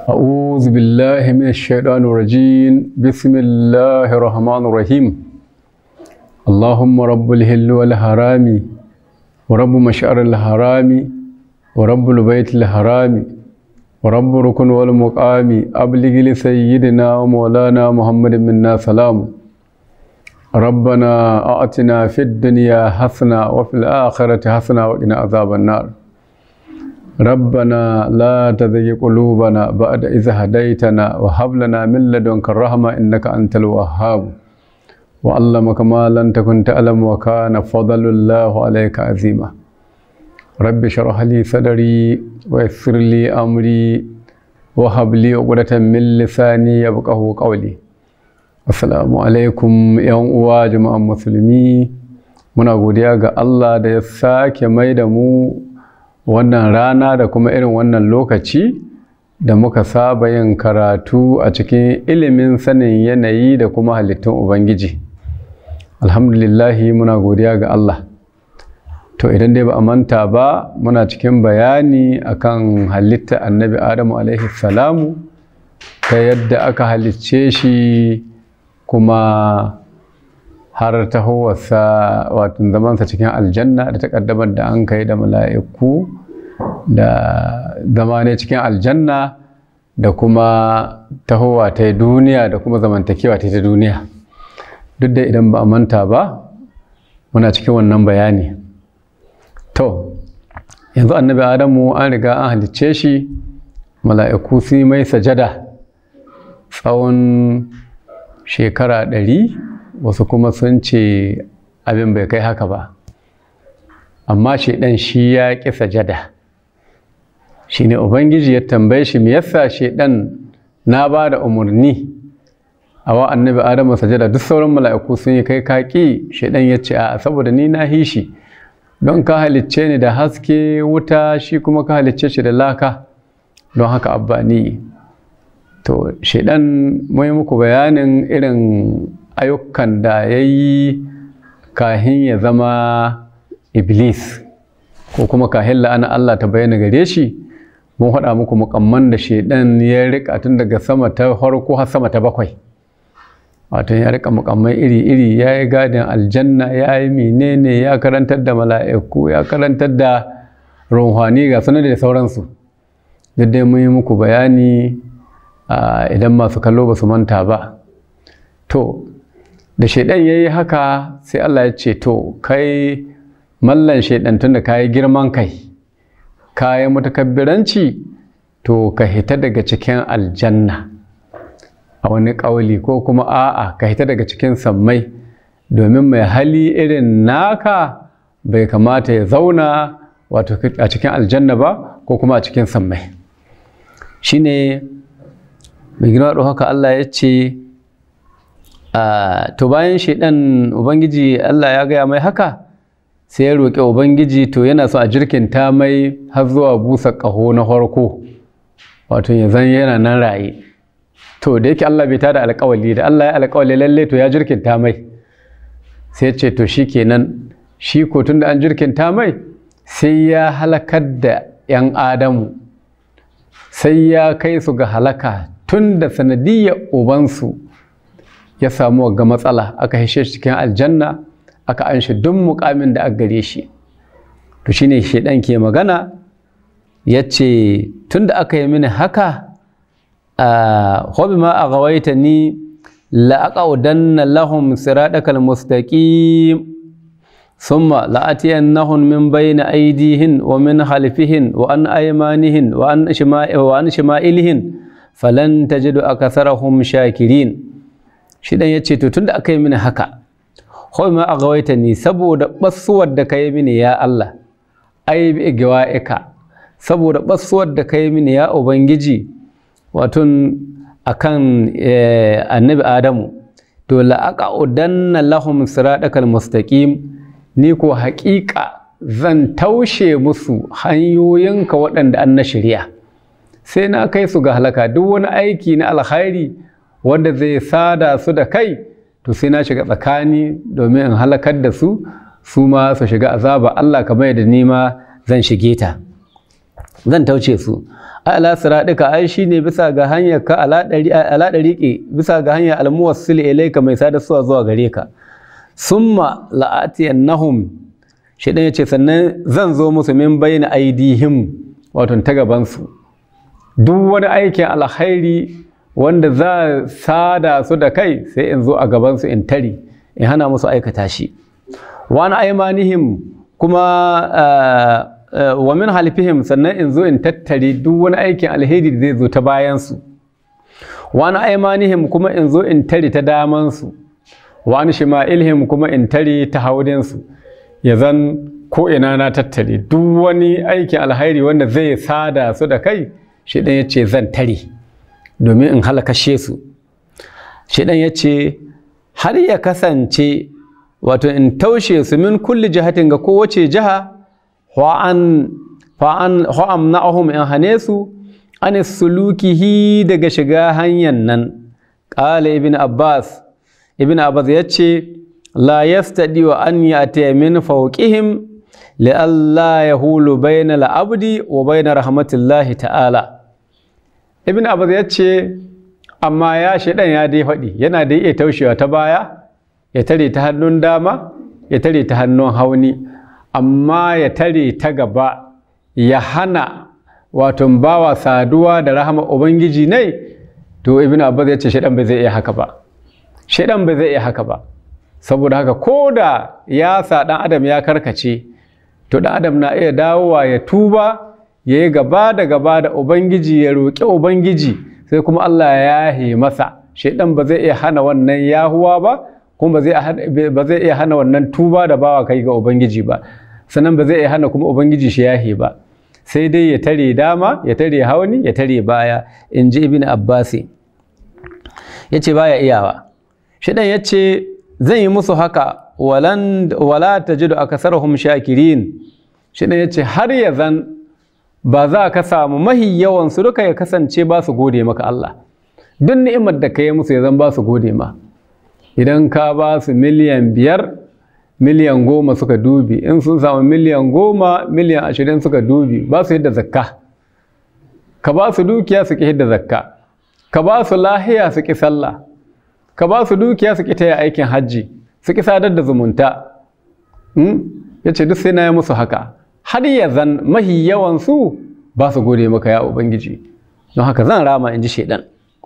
أعوذ بالله من الشيطان الرجيم بسم الله الرحمن الرحيم اللهم رب الهل والحرام ورب مشعر الحرام ورب البيت الحرام ورب ركن والمقام أبلغ لسيدنا ومولانا محمد منا سلام ربنا أعطنا في الدنيا حسنة وفي الآخرة حسنة وقنا عذاب النار ربنا لا تزغ قلوبنا بعد إذ هديتنا وهب لنا من لدنك الرحمة إنك أنت الوهاب وعلمك ما لم تكن تعلم وكان فضل الله عليك عظيما رب اشرح لي صدري ويسر لي أمري وهب لي عقدة من لساني يفقهوا قولي Assalamu alaikum ‘yan uwa jama'an musulmi muna godiya ga Allah da ya sake mai da mu wannan rana da kuma irin wannan lokaci da muka saba yin karatu a cikin ilimin sanin yanayi da kuma halittun Ubangiji. Alhamdulillahi muna godiya ga Allah. To idan dai ba a manta ba muna cikin bayani akan halitta annabi Adamu alaihi salamu ta yadda aka halicce shi kuma har tahowarsa wato zamansa cikin aljanna da takaddamar da an kai da mala'iku da zama ne cikin aljanna da kuma tahowa ta duniya da kuma zamantakewa ta ta duniya duk da idan ba a manta ba muna cikin wannan bayani to yanzu annabi adamu an riga an halicce shi mala'iku su mai sajada tsawon shekara ɗari wasu kuma sun ce abin bai kai haka ba amma shaidan shi ya ƙi sajada shi ne ubangiji ya tambaye shi me yasa shaidan na ba da umarni a wa annabi adamu sajada duk sauran mala'iku sun yi kai kaƙi shaidan ya ce a saboda ni na hishi don ka halicce ni da haske wuta shi kuma ka halicce shi da laka don haka abba ni to shaidan mai muku bayanin irin ayyukan da ya yi kahin ya zama iblis ko kuma kahin la'ana Allah ta bayyana gare shi mun haɗa muku mukamman da shaidan ya rika tun daga sama ta farko har sama ta bakwai wato ya rika mukammai iri-iri ya yi gadin aljanna ya yi menene ya karantar da mala'iku ya karantar da ruhani ga sanar da sauransu duk dai mun yi muku bayani idan masu kallo ba su manta ba to da shaidan ya yi haka sai Allah ya ce to kai mallan shaidan tun da ka yi girman kai ka yi mutakabbiranci to ka hita daga cikin aljanna a wani ƙauli ko kuma a'a ka hita daga cikin sammai domin mai hali irin naka bai kamata ya zauna wato a cikin aljanna ba ko kuma a cikin sammai shine mai girma da haka Allah ya ce to bayan shaidan ubangiji Allah ya gaya mai haka sai ya roƙi ubangiji to yana so a jirkinta mai har zuwa busa ƙaho na farko wato ya zan yana nan raye to da yake Allah bai tada alƙawali da Allah ya alƙawali lalle to ya jirkinta mai sai ce to shi kenan shi ko tun da an jirkinta mai sai ya halakar da 'yan adamu sai ya kai su ga halaka tun da sanadiyyar ubansu ya samu ga matsala aka hishe shi cikin aljanna aka an shi duk mukamin da aka gare shi to shine shedan ke magana ya ce tun da aka yi mini haka hobi ma a gawaita ni la'aƙaudanna lahum siraɗakal mustaqim ثم لآتينهم من بين أيديهن ومن خلفهن وعن أيمانهن وعن وعن شمائلهن falan tajidu akatharahum shakirin shi dan yace to tunda aka yi mini haka kawai ma agawaita ni saboda basuwar da kai mini ya Allah ai bi gawaika saboda basuwar da kai mini ya ubangiji wato akan annabi adamu to la aqudanna lahum siratakal mustaqim ni ko haƙiƙa zan taushe musu hanyoyinka waɗanda an na shirya sai na kai su ga halaka duk wani aiki na alkhairi wanda zai sada su da kai to sai na shiga tsakani domin in halakar da su su ma su shiga azaba Allah kamar yadda ni ma zan shige ta zan tauce su ala siraɗika ai shi ne bisa ga hanyar ka ala ɗariƙe bisa ga hanyar almuwassil ilaika mai sada suwa zuwa gare ka summa la'atiyannahum shi ɗan ya ce sannan zan zo musu min bayna aidihim wato ta gabansu duk wani aikin alkhairi wanda za sada su da kai sai in zo a gabansu in tari in hana musu aikata shi wani aimanihim kuma wa min halifihim sannan in zo in tattare duk wani aikin alheri da zai zo ta bayansu wani aimanihim kuma in zo in tare ta damansu wani shima'ilhim kuma in tare ta haudinsu ya zan ko ina na tattare duk wani aikin alheri wanda zai sada su da kai shi ɗan ya ce zan tare domin in halakashe su shi ɗan ya ce har ya kasance wato in taushe su min kulli jihatin ga kowace jiha wa'an na'ahum in hane su an sulukihi daga shiga hanyar nan ƙala ibn abbas ibn abbas ya ce la yastadi wa an ya'tiya min fawqihim li'alla yahulu bayna al-abdi wa bayna rahmatillahi ta'ala ibn abbas ya ce amma ya shaidan ya dai faɗi yana da iya taushewa ta baya ya tare ta hannun dama ya tare ta hannun hauni amma ya tare ta gaba ya hana wato bawa saduwa da rahama ubangiji ne to ibn abbas ya ce shaidan bai zai iya haka ba shaidan bai zai iya haka ba saboda haka ko da ya sa dan adam ya karkace to dan adam na iya dawowa ya tuba ya yi gaba da gaba da ubangiji ya roƙi ubangiji sai kuma Allah ya yahe masa shaidan ba zai iya hana wannan yahuwa ba kuma ba zai iya hana wannan tuba da bawa kai ga ubangiji ba sannan ba zai iya hana kuma ubangiji shi yahe ba sai dai ya tare dama ya tare hauni ya tare baya in ji ibn abbasi ya ce baya iyawa shaidan ya ce zan yi musu haka wala ta jidu a kasarhum shakirin shaidan ya ce har ya zan ba za ka samu mahi yawansu duka ya kasance ba su gode maka Allah duk ni'imar da ka yi musu ya zan ba su gode ma idan ka ba su miliyan biyar miliyan goma suka dubi in sun samu miliyan goma miliyan ashirin suka dubi ba su yadda zakka ka ba su dukiya su ki yadda zakka ka ba su lahiya su ki sallah ka ba su dukiya su ki taya aikin hajji su ki sadar da zumunta ya ce duk sai na yi musu haka har ya zan mahi yawansu ba su gode maka ya ubangiji don haka zan rama in ji shaidan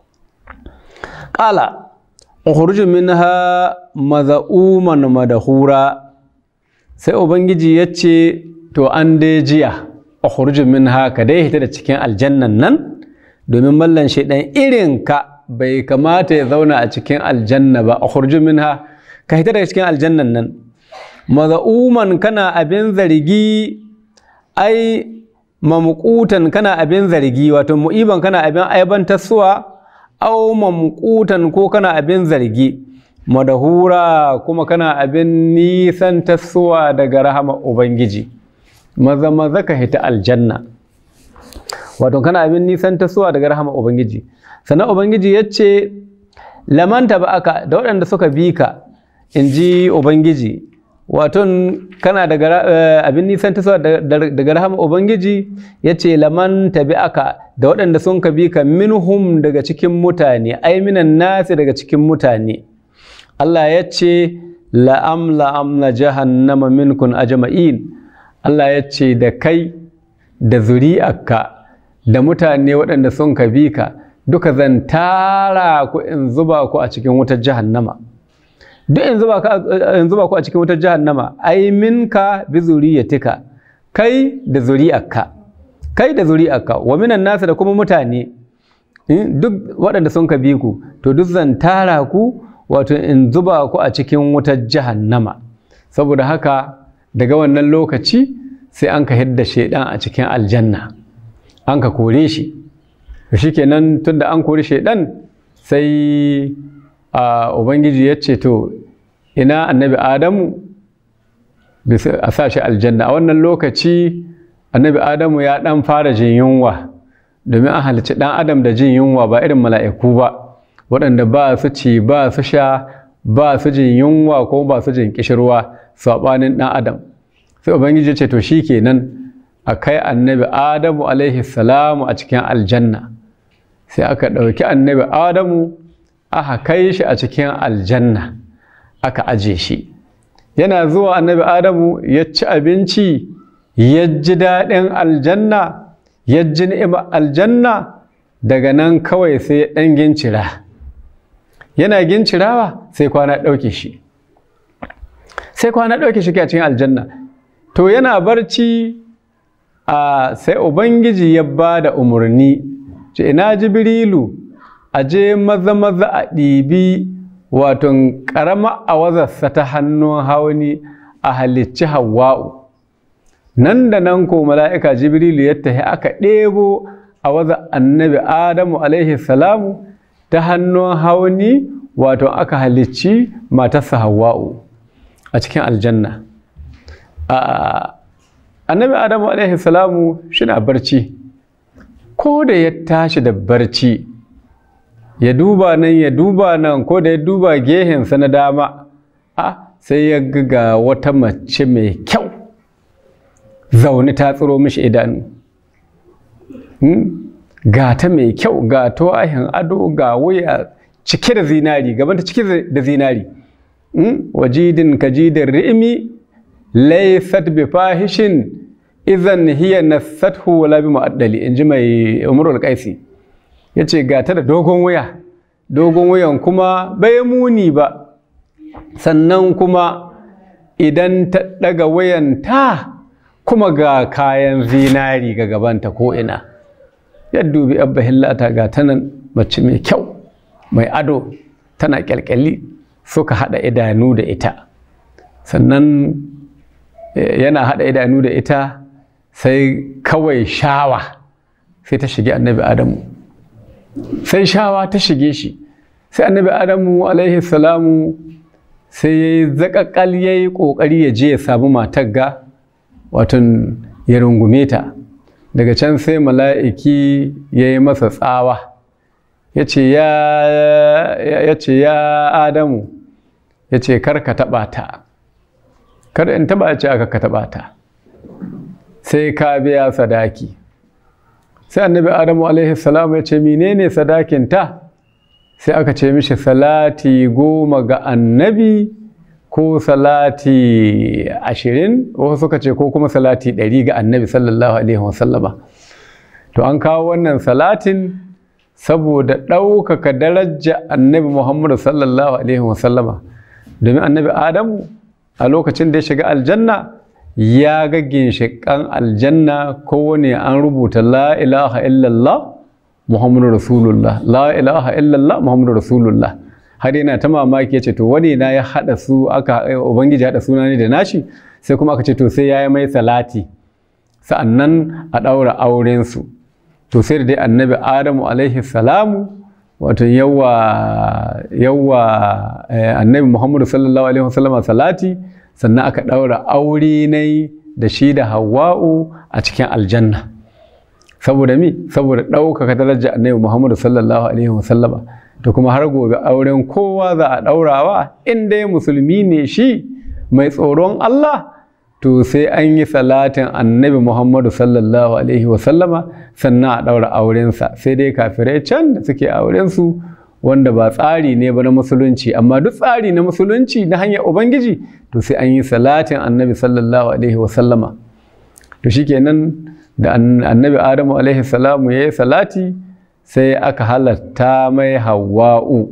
ƙala ukhruju minha maza'uman madahura sai ubangiji ya ce to an dai jiya ukhruju minha ka dai hita da cikin aljannan nan domin mallan shaidan irin ka bai kamata ya zauna a cikin aljanna ba ukhruju minha ka hita daga cikin aljannan nan maza'uman kana abin zargi ai mamqutan kana abin zargi wato mu'iban kana abin aibantarsuwa au mamqutan ko kana abin zargi madahura kuma kana abin nisan tasowa daga rahama ubangiji maza maza ka hita aljanna wato kana abin nisan tasowa daga rahama ubangiji sannan ubangiji ya ce lamanta ba aka da waɗanda suka bi ka in ji ubangiji waton kana daga abin nisan tasowa daga rahama ubangiji ya ce laman tabi aka da waɗanda sun ka bi ka minhum daga cikin mutane ai minan nasi daga cikin mutane Allah ya ce la'am la'am na jahannama minkun ajma'in Allah ya ce da kai da zuri'arka da mutane waɗanda sun ka bi ka duka zan tara ku in zuba ku a cikin wutar jahannama duk in zuba ku a cikin wutar jahannama ai minka bi zuriyatika kai da zuri'arka kai da zuri'arka wa minan nasa da kuma mutane duk waɗanda sun ka bi ku to duk zan tara ku wato in zuba ku a cikin wutar jahannama saboda haka daga wannan lokaci sai an ka hidda shaidan a cikin aljanna an ka kore shi shi kenan tunda an kori shaidan sai ubangiji ya ce to ina annabi adamu a sa shi aljanna a wannan lokaci annabi adamu ya dan fara jin yunwa domin an halicci dan adam da jin yunwa ba irin mala'iku ba waɗanda ba su ci ba su sha ba su jin yunwa ko ba su jin kishirwa saɓanin ɗan adam sai ubangiji ce to shi kenan a kai annabi adamu alaihi salamu a cikin aljanna sai aka ɗauki annabi adamu aka kai shi a cikin aljanna aka aje shi yana zuwa annabi adamu ya ci abinci ya ji daɗin aljanna ya ji ni'ima aljanna daga nan kawai sai ya ɗan gincira yana gincirawa sai kwana ɗauke shi sai kwana ɗauke shi a cikin aljanna to yana barci a sai ubangiji ya ba da umarni ce ina jibrilu a je maza maza a ɗibi waton ƙarama a wazarsa ta hannun hauni a halicci hawa'u nan da nan ko mala'ika jibrilu ya tafi aka ɗebo a waza annabi adamu alaihi salamu ta hannun hauni wato aka halicci matarsa hawa'u a cikin aljanna annabi adamu alaihi salamu shina barci ko da ya tashi da barci ya duba nan ya duba nan ko da ya duba gehensa na dama a sai ya ga wata mace mai kyau zaune ta tsiro mishi idanu ga ta mai kyau ga ahin ado ga wuya cike da zinari gabanta cike da zinari wajidin kajidin ri'imi laysat bi fahishin idan hiya nasathu wala bi mu'addali inji mai umrul qaisi yace ga ta da dogon wuya dogon wuyan kuma bai muni ba sannan kuma idan ta daga wayan ta kuma ga kayan zinari ga gabanta ko ina ya dubi abba hillata ga ta nan mace mai kyau mai ado tana kyalkyali suka hada idanu da ita sannan yana hada idanu da ita sai kawai shawa sai ta shige annabi adamu sai shawa ta shige shi sai annabi adamu alaihi salamu sai ya yi zaƙaƙal ya yi ƙoƙari ya je ya samu matar ga watan ya rungume ta daga can sai mala'iki ya yi masa tsawa ya ce ya adamu ya ce kar ka taɓa ta kar in taɓa ce aka ka taɓa ta sai ka biya sadaki sai annabi adamu alaihi salam ya ce menene sadakin ta sai aka ce mishi salati goma ga annabi ko salati ashirin wasu suka ce ko kuma salati ɗari ga annabi sallallahu alaihi wasallama to an kawo wannan salatin saboda ɗaukaka daraja annabi muhammadu sallallahu alaihi wasallama domin annabi adamu a lokacin da ya shiga aljanna ya ga ginshiƙan aljanna kowane an rubuta la ilaha illallah muhammadu rasulullah la ilaha illallah muhammadu rasulullah har yana ta mamaki ya ce to wani na ya haɗa su aka ubangiji haɗa suna ne da nashi sai kuma aka ce to sai ya yi mai salati sa'annan a ɗaura aurensu to sai da dai annabi adamu alaihi salamu wato yawa yawa annabi muhammadu sallallahu alaihi wasallama salati sannan aka ɗaura aure ne da shi da hawa'u a cikin aljanna saboda mi saboda ɗaukaka darajar annabi muhammadu sallallahu alaihi wasallama da kuma har gobe auren kowa za a ɗaurawa in dai musulmi ne shi mai tsoron Allah to sai an yi salatin annabi Muhammadu sallallahu alaihi wasallama sannan a ɗaura aurensa sai dai kafirai can da suke aurensu wanda ba tsari ne ba na musulunci amma duk tsari na musulunci na hanyar ubangiji to sai an yi salatin annabi sallallahu alaihi wasallama to shikenan da annabi adamu alaihi salamu ya yi salati sai aka halatta mai hawa'u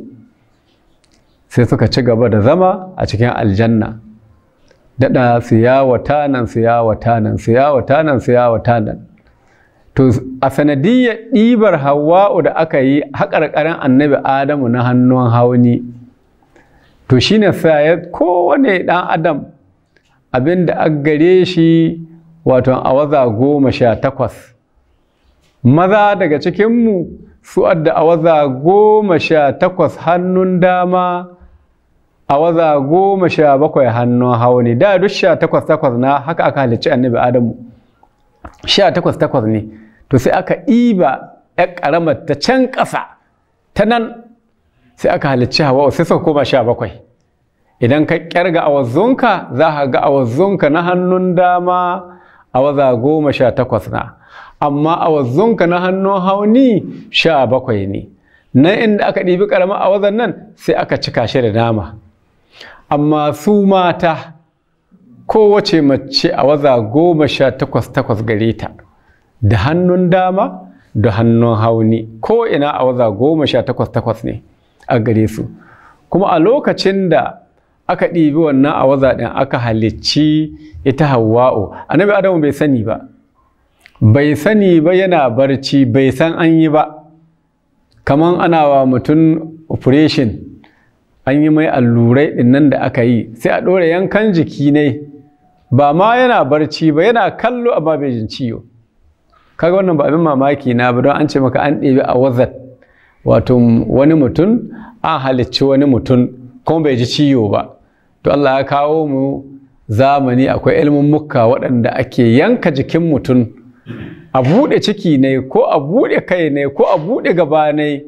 sai suka ci gaba da zama a cikin aljanna daɗa su yawata nan su yawata nan su yawata nan su yawata nan to a sanadiyyar ɗibar hawa'u da aka yi haƙarƙarin annabi adamu na hannun hauni to shine sai kowane ɗan adam abin da aka gare shi wato awaza goma sha takwas maza daga cikinmu su adda awaza goma sha takwas hannun dama awaza goma sha bakwai hannun hauni da duk sha takwas takwas na haka aka halicci annabi adamu sha takwas takwas ne to sai aka ɗiba ya ƙaramar ta can ƙasa ta nan sai aka halicci hawa sai suka koma sha bakwai idan ka ƙyarga awazzunka za ka ga awazzunka na hannun dama awaza goma sha takwas na amma awazzunka na hannun hauni sha bakwai ne na inda aka ɗibi ƙaramin awazan nan sai aka cika shi da nama amma su mata kowace mace awaza goma sha takwas takwas gare ta da hannun dama da hannun hauni ko ina awaza goma sha takwas takwas ne a gare su kuma a lokacin da aka ɗibi wannan awaza ɗin aka halicci ita hawa'u annabi adamu bai sani ba bai sani ba yana barci bai san an yi ba kaman ana wa mutum operation an yi mai allurai ɗinnan da aka yi sai a ɗora yankan jiki ne ba ma yana barci ba yana kallo amma bai jin ciwo kaga wannan ba abin mamaki na ba don an ce maka an ɗebi a wazat wato wani mutum an halicci wani mutum kuma bai ji ciwo ba to Allah ya kawo mu zamani akwai ilimin mukka waɗanda ake yanka jikin mutum a buɗe ciki ne ko a buɗe kai ne ko a buɗe gaba ne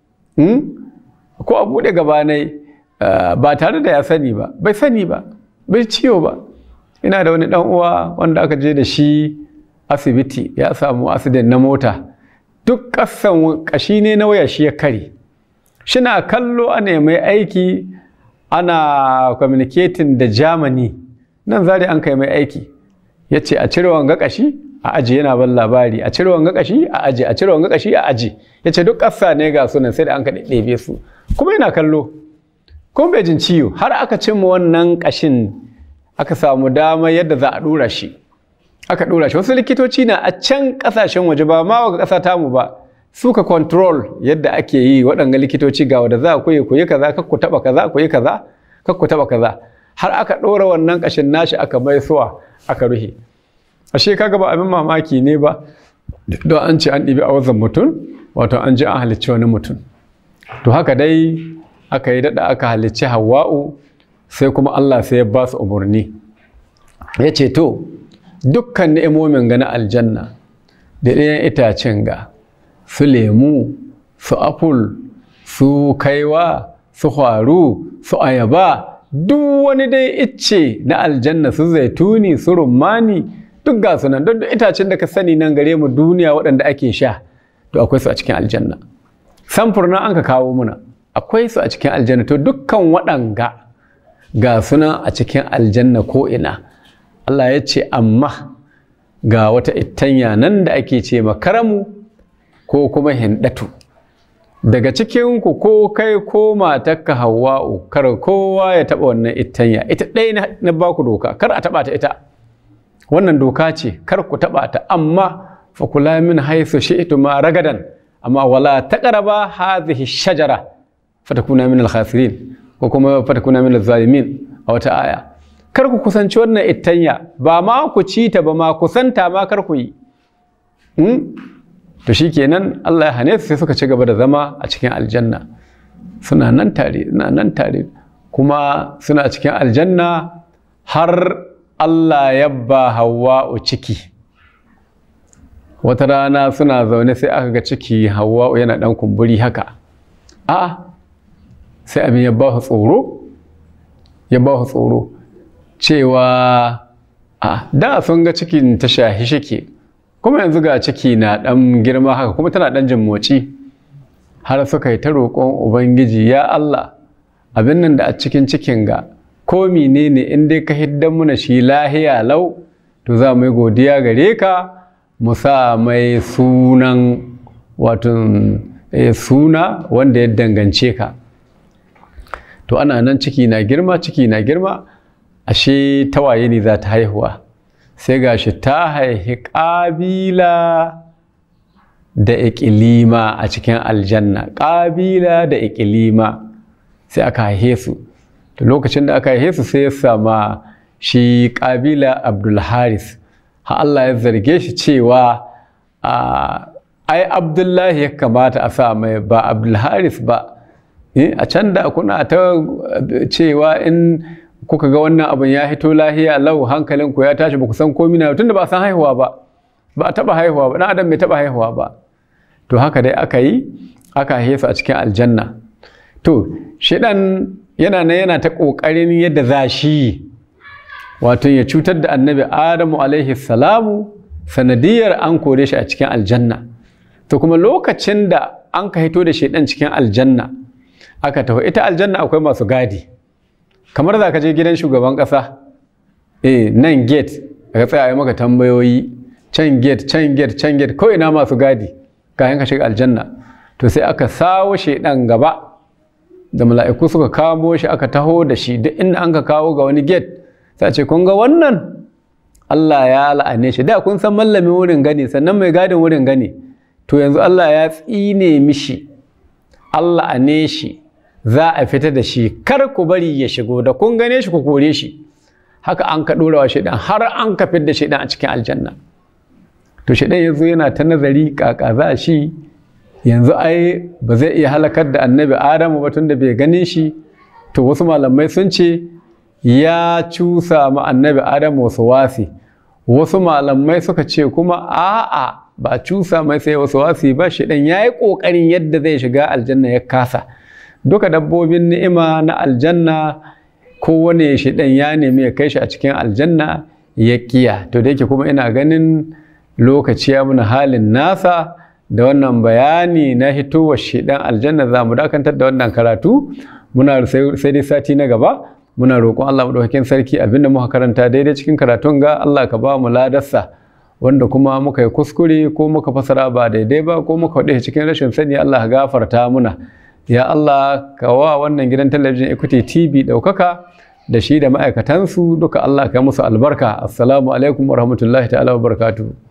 ko a buɗe gaba ne ba tare da ya sani ba bai sani ba bai ciwo ba ina da wani ɗan uwa wanda aka je da shi asibiti ya samu accident na mota duk ƙasan ƙashi ne na waya shi ya kare shina kallo ana mai aiki ana communicating da germany nan zari an kai mai aiki ya ce a cire wanga ƙashi a aji yana ban labari a cire wanga ƙashi a aji a cire wanga ƙashi a aji ya ce duk ƙasa ne ga sunan sai da an ka ɗebe su kuma yana kallo kuma bai jin ciwo har aka cimma wannan ƙashin aka samu dama yadda za a ɗora shi aka ɗora shi wasu likitoci na a can ƙasashen waje ba ma wa ƙasa tamu ba suka control yadda ake yi waɗanga likitoci ga wanda za ku yi ku yi kaza kar ku taɓa kaza ku yi kaza kar ku taɓa kaza har aka ɗora wannan ƙashin nashi aka mai suwa aka ruhe ashe kaga ba abin mamaki ne ba don an ce an ɗibi a wazan mutum wato an ji an halicci wani mutum to haka dai aka yi daɗa aka halicci hawa'u sai kuma Allah sai ya ba su umarni ya ce to dukkan ni'imomin ga na aljanna da ɗayan itacen ga su lemu su apul su kaiwa su faru su ayaba duk wani dai icce na aljanna su zaituni su rumani duk ga sunan don itacen da ka sani nan gare mu duniya waɗanda ake sha to akwai su a cikin aljanna samfur na an ka kawo muna akwai su a cikin aljanna to dukkan waɗanga ga sunan a cikin aljanna ko ina Allah ya ce amma ga wata ittanya nan da ake ce makaramu ko kuma hindatu daga cikinku ko kai ko matarka hawa'u kar kowa ya taɓa wannan ittanya ita ɗaya na baku doka kar a taɓa ta ita wannan doka ce kar ku taɓa ta amma fa kula min haisu shi'tu ma ragadan amma wala taqraba hadhihi shajara fatakuna min al-khasirin ko kuma fatakuna min al-zalimin a wata aya kar ku kusanci wannan ittanya ba ma ku ci ta ba ma kusanta ma kar ku yi to shikenan Allah ya hane su sai suka ci gaba da zama a cikin aljanna suna nan tare suna nan tare kuma suna cikin aljanna har Allah ya ba Hawwa'u ciki wata rana suna zaune sai aka ga ciki Hawwa'u yana dan kumburi haka a'a sai abin ya ba su tsoro ya ba su tsoro cewa a da sun ga cikin ta shahi shike kuma yanzu ga ciki na ɗan girma haka kuma tana ɗan jin motsi har suka yi ta roƙon ubangiji ya Allah abin nan da a cikin cikin ga ko menene in dai ka hiddan muna shi lahiya lau to za mu yi godiya gare ka mu sa mai sunan wato suna wanda ya dangance ka to ana nan ciki na girma ciki na girma ashe tawaye ne za ta haihuwa sai gashi ta haihi ƙabila da ikilima a cikin aljanna ƙabila da ikilima sai aka haihe su da lokacin da aka haihe su sai ya sama shi ƙabila abdulharis ha Allah ya zarge shi cewa ai abdullahi ya kamata a sa mai ba abdulharis ba a can da kuna ta cewa in kuka ga wannan abin ya hito lahiya lau hankalinku ya tashi ba ku san komi na tunda ba san haihuwa ba ba a taba haihuwa ba dan adam bai taba haihuwa ba to haka dai aka yi aka haife su a cikin aljanna to shedan yana nan yana ta kokarin yadda za shi wato ya cutar da annabi adamu alaihi salamu sanadiyar an kore shi a cikin aljanna to kuma lokacin da an ka hito da shaidan cikin aljanna aka taho ita aljanna akwai masu gadi kamar za ka je gidan shugaban ƙasa eh nan gate ka tsaya maka tambayoyi can gate can gate can gate ko ina masu gadi kayan ka shiga aljanna to sai aka sawo shaidan gaba da mala'iku suka kamo shi aka taho da shi duk inda an ka kawo ga wani gate sai ce kun ga wannan Allah ya la'ane shi da kun san mallamin wurin gani sannan mai gadin wurin gani to yanzu Allah ya tsine mishi Allah ane shi za a fita da shi kar ku bari ya shigo da kun gane shi ku kore shi haka an ka dora wa shaidan har an ka da shaidan a cikin aljanna to shaidan yanzu yana ta nazari kaka za shi yanzu ai ba zai iya halakar da annabi adamu ba tunda bai ganin shi to wasu malamai sun ce ya cusa ma annabi adamu wasu wasi wasu malamai suka ce kuma a'a ba cusa mai sai wasu wasi ba shi dan yayi kokarin yadda zai shiga aljanna ya kasa duka dabbobin ni'ima na aljanna kowane shi dan ya nemi ya kai shi a cikin aljanna ya kiya to da yake kuma ina ganin lokaci ya muna halin nasa da wannan bayani na hitowar shi dan aljanna za mu dakantar da wannan karatu muna sai dai sati na gaba muna roƙon Allah madaukakin sarki abinda muka karanta daidai cikin karatun ga Allah ka ba mu ladarsa wanda kuma muka yi kuskure ko muka fasara ba daidai ba ko muka faɗi cikin rashin sani Allah ka gafarta muna ya Allah ka wa wannan gidan talabijin Equity TV ɗaukaka da shi da ma'aikatansu duka Allah ka musu albarka assalamu alaikum wa rahmatullahi ta'ala wa barakatuhu